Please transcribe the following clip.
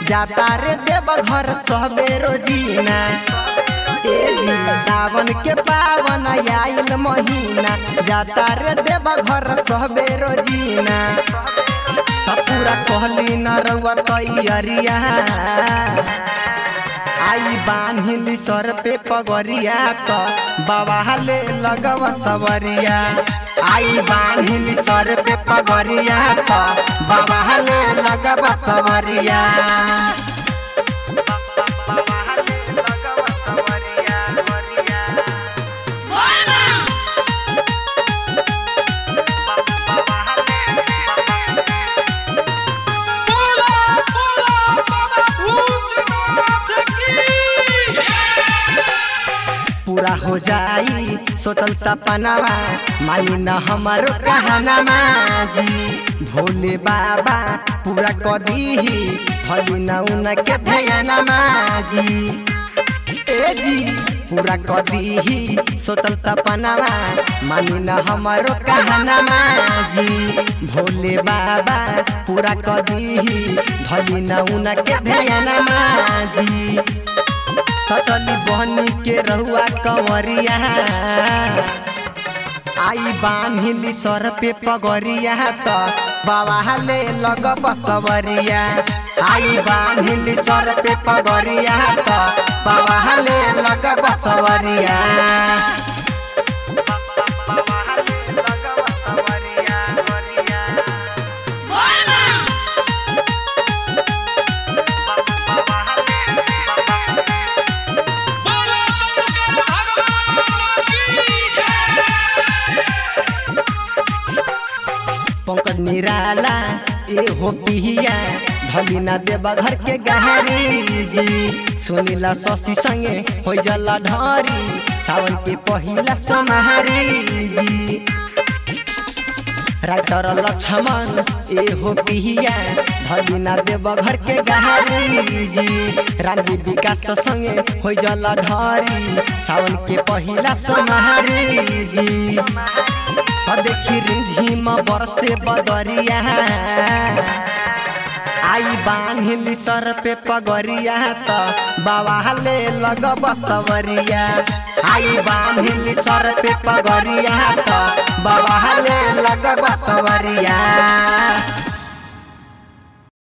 जाता रे देव घर सबे रोजीना ए जी सावन के पावन आइल महीना जाता रे देव घर सबे रोजीना त पूरा कहली न रउआ तैयरिया आई बान्हिली सर पे पगरिया त बाबा ले लगवा सवरिया आई बान्हिली सर पे पगरिया त बाबा ले लगवा सवरिया बोला बोला बाबा भूतनाथ की पूरा हो जाई सोचल सपनावा मानी न हमारो कहनामा जी भोले बाबा पूरा कदीही भली न उनके ध्यानमा जी ए जी पूरा कदीही सोचल सपनावा मानी न हमारो कहनामा जी भोले बाबा पूरा कदीही भली न उनके ध्यानमा जी त चली बहनी के रहुआ कंवरिया आई बान्हिली सर पे पगरिया त बाबा ले लग बसवरिया आई बान्हिली सर पे पगरिया त बाबा ले लग बसवरिया बोला शंकर भगवान की जय पंकज निराला ए हो पिहिया भली ना देवा घर के गहरी जी सुनीला शशि संगे हो जला ढारी सावन के पहिला सोमहारी जी राइटर लक्ष्मण ए हो पिहिया भली ना देवा घर के गहरी जी रानी विकास संगे हो जला ढारी सावन के पहिला सोमहारी जी आ देखी रिझिम बरसे बदरिया आई बान्हिली सर पे पगरिया त बाबा ले लग बसवरिया आई बान्हिली सर पे पगरिया त बाबा ले लग बसवरिया